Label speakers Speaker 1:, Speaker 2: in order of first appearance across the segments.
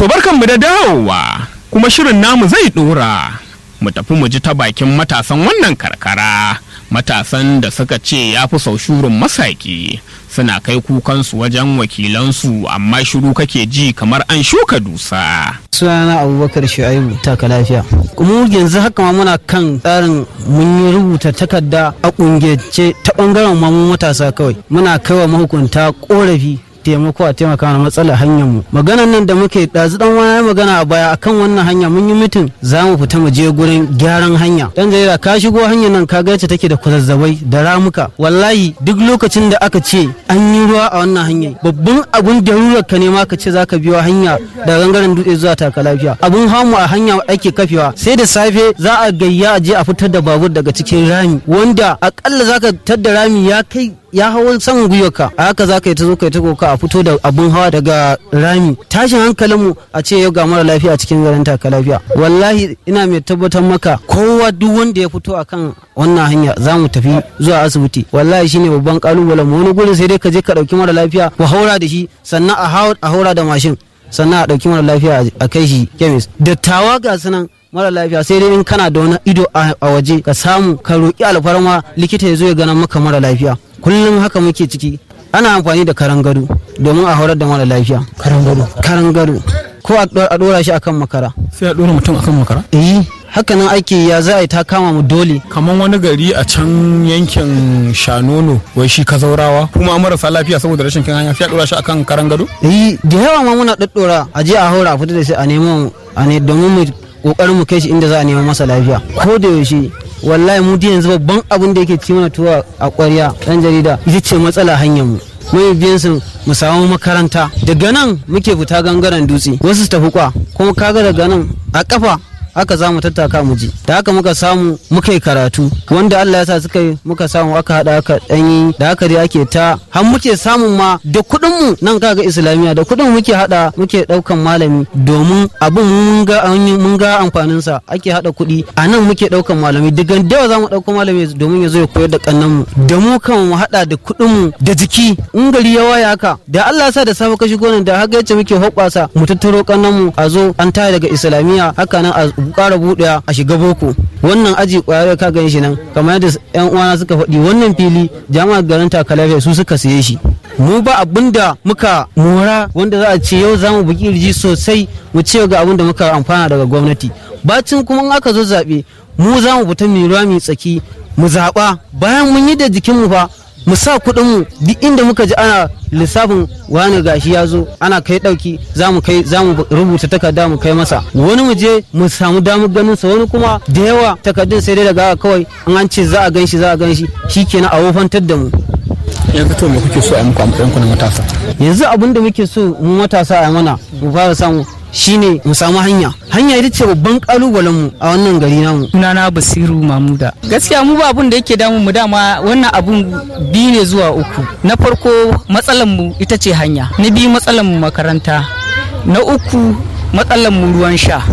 Speaker 1: To barkanmu da dawowa kuma shirin namu zai dora. Mu tafi mu ji ta bakin matasan wannan karkara. Matasan da suka ce ya fi sau shurin masaki suna kai kukansu wajen wakilansu amma shiru kake ji kamar an shuka dusa.
Speaker 2: sunana abubakar shu'aibu taka lafiya mu yanzu haka ma muna kan tsarin mun yi rubuta takarda a kungiyance ta bangaren ma mu matasa kawai muna kaiwa mahukunta korafi taimako a taimaka mana matsalar hanyar mu maganan nan da muke ɗazu dan wani magana a baya akan wannan hanya mun yi mitin za mu fita mu je gurin gyaran hanya dan jarida ka shigo hanyar nan ka ga yacce take da kwazazzabai da ramuka wallahi duk lokacin da aka ce an yi ruwa a wannan hanyar babban abun da ka ne ma ka ce zaka biyo hanya da gangaren dutse zuwa taka lafiya abun hamu a hanya ake kafewa sai da safe za a gayya a je a fitar da babur daga cikin rami wanda akalla zaka tadda rami ya kai ya hawan saman gwiwarka a haka za ka yi ta zo ka yi ta koka a fito da abun hawa daga rami tashin hankalinmu a ce yau ga mara lafiya a cikin garin taka lafiya wallahi ina mai tabbatar maka kowa duk wanda ya fito akan wannan hanya za mu tafi zuwa asibiti wallahi shine babban kalubalen mu wani gurin sai dai ka je ka dauki mara lafiya ku haura da shi sannan a haura da mashin sannan a dauki mara lafiya a kai shi kemis dattawa ga sunan mara lafiya sai dai in kana da wani ido a waje ka samu ka roƙi alfarma likita ya zo ya gana maka mara lafiya kullum haka muke ciki ana amfani da karan gado domin a horar da mara lafiya
Speaker 3: karan gado
Speaker 2: karan gado ko a dora shi akan makara
Speaker 3: sai a dora mutum akan makara
Speaker 2: eh haka nan ake ya za a yi ta kama mu dole
Speaker 3: kamar wani gari a can yankin shanono wai shi ka zaurawa kuma marasa lafiya saboda rashin kin hanya sai a dora shi akan karan gado
Speaker 2: eh da yawa ma muna daddora a je a haura a fita da shi a neman a ne domin mu kokarin mu kai shi inda za a neman masa lafiya ko da yaushe wallahi mu yanzu babban abin da yake ci mana tuwa a ƙwarya ɗan jarida ita ce matsala hanyar mu mai biyan su mu samu makaranta daga nan muke fita gangaren dutse wasu su tafi kwa kuma kaga daga nan a kafa haka za mu tattaka mu ji da haka muka samu muka yi karatu wanda Allah ya sa suka yi muka samu aka hada aka danyi da haka dai ake ta har muke samun ma da kuɗin mu nan kaga islamiya da kuɗin muke hada muke daukan malami domin abin mun ga mun ga amfanin sa ake hada kuɗi a nan muke daukan malami daga dawa za mu dauka malami domin ya zo ya koyar da kannan mu da mu kan mu hada da kuɗin mu da jiki in gari ya waya haka da Allah ya sa da safe ka shigo nan da haka yace muke hoɓasa mu tattaro kannan mu a zo an tare daga islamiya haka nan a ƙara buɗewa a shiga boko wannan aji ƙwayar ka gan shi nan kamar yadda yan uwana suka faɗi wannan fili jami'ar garin takalafiya su suka siye shi mu ba abin da muka mora wanda za a ce yau za mu buki irji sosai mu ce ga abin da muka amfana daga gwamnati bacin kuma in aka zo zaɓe mu za mu fita mai ruwa mai tsaki mu zaɓa bayan mun yi da jikinmu fa mu sa kuɗin mu duk inda muka ji ana lissafin wani gashi ya zo ana kai ɗauki za mu kai za mu rubuta takarda mu kai masa wani mu je mu samu damar ganin sa wani kuma da yawa takardun sai dai daga kawai an an ce za a gan shi za a gan shi shikenan a wofantar da mu
Speaker 3: yanzu to me kuke so a muku a matsayin ku na matasa
Speaker 2: yanzu abin da muke so mu matasa a mana mu fara samu shine mu samu hanya hanya ita ce babban kalubalen mu a wannan gari namu
Speaker 4: sunana basiru mamuda gaskiya mu ba abun da yake damun mu dama wannan abun biyu ne zuwa uku na farko matsalan mu ita ce hanya na biyu matsalan mu makaranta na uku matsalan mu ruwan sha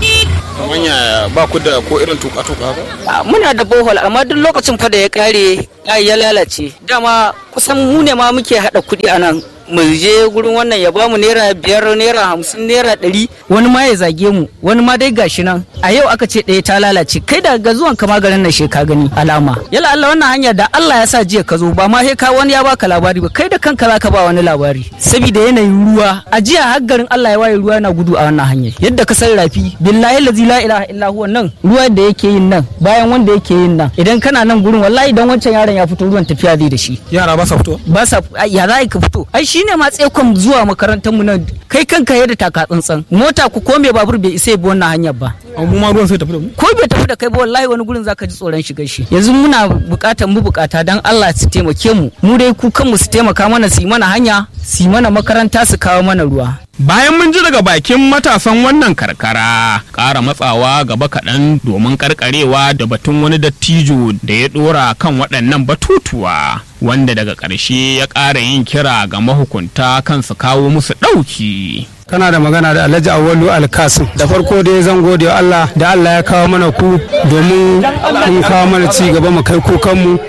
Speaker 3: manya ba ku da ko irin tuka tuka ba
Speaker 4: muna da bohol amma duk lokacin fa da ya kare ya lalace dama kusan mu ne ma muke hada kuɗi a nan mu je gurin wannan ya bamu naira biyar naira hamsin naira ɗari wani ma ya zage mu wani ma dai gashi nan a yau aka ce ɗaya ta lalace kai da ga zuwan kama garin nan ka gani alama yala Allah wannan hanya da Allah ya sa jiya ka zo ba ma sai ka wani ya baka labari ba kai da kanka zaka ba wani labari saboda yanayin ruwa a jiya har garin Allah ya waye ruwa yana gudu a wannan hanyar yadda ka san rafi billahi lazi la ilaha illa huwa nan ruwa da yake yin nan bayan wanda yake yin nan idan kana nan gurin wallahi idan wancan yaron ya fito ruwan tafiya zai da shi
Speaker 3: yara ba sa fito
Speaker 4: ba sa ya za ka fito ai shine ma tsekon zuwa makarantar mu nan kai kanka yadda taka tsantsan mota ku ko me babur bai isa bi wannan hanyar ba
Speaker 3: mu ma ruwan sai tafi da mu
Speaker 4: ko bai tafi da kai ba wallahi wani gurin zaka ji tsoron shiga shi yanzu muna bukatar mu bukata dan Allah su taimake mu mu dai ku kanmu su taimaka mana su yi mana hanya su yi mana makaranta su kawo mana ruwa
Speaker 1: Bayan mun ji daga bakin matasan wannan karkara, ƙara matsawa gaba kaɗan domin karkarewa da batun wani dattijo da ya ɗora kan waɗannan batutuwa, wanda daga ƙarshe ya ƙara yin kira ga mahukunta kan su kawo musu ɗauki.
Speaker 5: kana da magana da Alhaji Awwalu Alkasim da farko dai zan gode wa Allah da Allah ya kawo mana ku domin mun kawo mana ci gaba mu kai kukanmu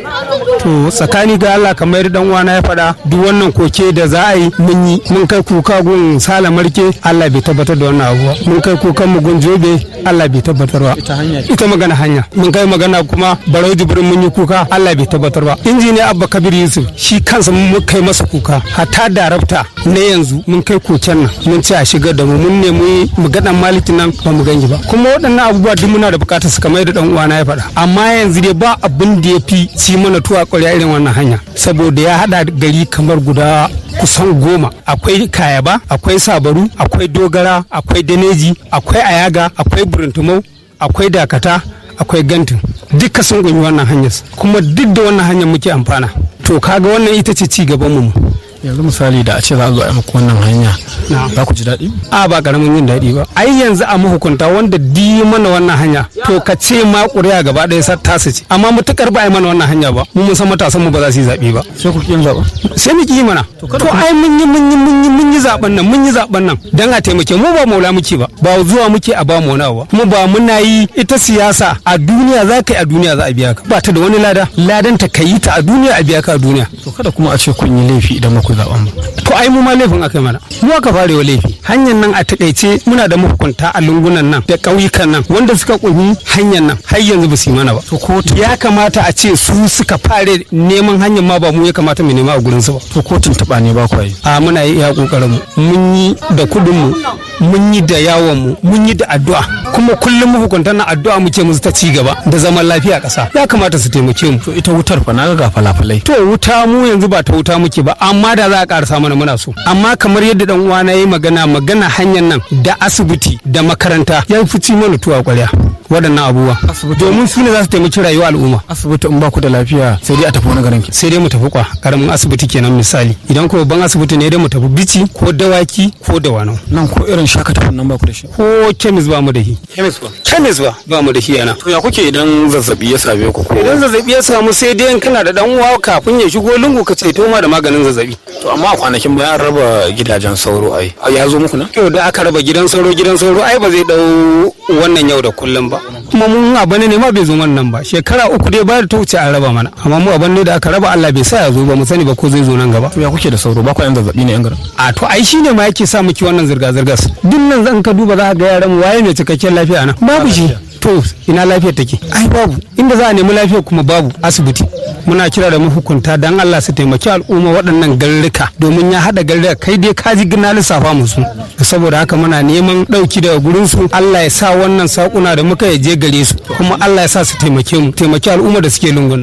Speaker 5: to tsakani ga Allah kamar dan uwana ya faɗa duk wannan koke da za a yi mun yi mun kai kuka gun sala marke Allah bai tabbatar da wannan abuwa mun kai kukan mu gun jobe Allah bai tabbatar ba ita magana hanya mun kai magana kuma barau jibrin mun yi kuka Allah bai tabbatar ba injiniya Abba Kabir Yusuf shi kansa mun kai masa kuka hatta darabta na yanzu mun kai koken nan mun ce a shigar da mu mun nemi mu ga dan maliki nan ba mu ganyi ba kuma waɗannan abubuwa duk muna da bukatar su kamar da dan uwana ya faɗa amma yanzu dai ba abin da ya fi ci mana tuwa ƙwarya irin wannan hanya saboda ya haɗa gari kamar guda kusan goma akwai kayaba akwai sabaru akwai dogara akwai daneji akwai ayaga akwai burintumau akwai dakata akwai gantin duka sun gunyi wannan hanyar kuma duk da wannan hanyar muke amfana to kaga wannan ita ce ci gaban mu
Speaker 3: yanzu misali da a ce za a zo a yi muku wannan hanya za ku ji daɗi
Speaker 5: a ba karamin yin daɗi ba ai yanzu a mahukunta wanda di mana wannan hanya to ka ce ma ƙuri'a gaba ɗaya sa tasu ce amma mutukar ba a yi mana wannan hanya ba mu mun san matasan mu ba za su yi zaɓe ba
Speaker 3: sai ku yin zaɓa
Speaker 5: sai mu ki mana to ai mun yi mun yi mun yi mun yi zaɓen nan mun yi zaɓen nan dan a taimake mu ba maula muke ba ba zuwa muke a ba mu wani ba kuma ba muna yi ita siyasa a duniya za ka yi a duniya za a biya ka ba ta da wani lada ladan ta ka yi ta a duniya a biya ka a duniya
Speaker 3: to kada kuma a ce kun yi laifi idan ku zaɓen ba
Speaker 5: to ai mu ma laifin aka mana mu aka fare wa laifi hanyar nan a takaice muna da mahukunta a lungunan nan da ƙauyukan nan wanda suka ƙunyi hanyar nan har yanzu ba su yi mana ba to kotu ya kamata a ce su suka fare neman hanyar ma ba mu ya kamata mu nema a gurin su ba
Speaker 3: to kotun taɓa ne ba ku yi
Speaker 5: a muna yi iya ƙoƙarin mu mun yi da kuɗin mu mun yi da yawon mu mun yi da addu'a kuma kullum mahukuntan nan addu'a muke musu ta ci gaba da zaman lafiya a ƙasa ya kamata su taimake mu
Speaker 3: to ita wutar fa na ga falafalai
Speaker 5: to wuta mu yanzu ba ta wuta muke ba amma da za a ƙarasa mana muna so amma kamar yadda dan uwana yi magana magana hanyar nan da asibiti da makaranta ya fi ci mana tuwa ƙwarya waɗannan abubuwa domin su ne za su taimaki rayuwa al'umma
Speaker 3: asibiti in ba ku da lafiya sai dai a tafi wani garin
Speaker 5: sai dai mu tafi kwa karamin asibiti kenan misali idan ko babban asibiti ne dai mu tafi bici ko dawaki ko dawanau
Speaker 3: nan ko irin shakatafin nan ba ku da shi
Speaker 5: ko kemis ba mu da shi
Speaker 3: kemis ba
Speaker 5: kemis ba ba mu da shi yana
Speaker 3: to ya kuke idan zazzabi ya same ku ko
Speaker 5: idan zazzabi ya samu sai dai in kana da dan uwa kafin ya shigo lungu ka ce to ma da maganin zazzabi
Speaker 3: to amma a kwanakin baya an raba gidajen sauro ai ya zo muku na
Speaker 5: yau da aka raba gidan sauro gidan sauro ai ba zai dau wannan yau da kullum ba kuma mun abane ne ma bai zo wannan ba shekara uku dai ba da ta wuce an raba mana amma mu abane da aka raba Allah bai sa ya zo ba mu sani ba ko zai zo nan gaba
Speaker 3: to ya kuke da sauro ba ku yan zazzabi ne yan garin
Speaker 5: a to ai shine ma yake sa miki wannan zirga zirgar duk nan zan ka duba za ka ga yaran mu waye mai cikakken lafiya nan babu shi to ina lafiyar take ai babu inda za a nemi lafiyar kuma babu asibiti muna kira da mahukunta dan Allah su taimaki al'umma waɗannan garurruka domin ya haɗa garurruka kai dai ka ji gina lissafa musu saboda haka muna neman ɗauki daga gurin su Allah ya sa wannan sakuna da muka je gare su kuma Allah ya sa su taimake mu taimaki al'umma da suke lungun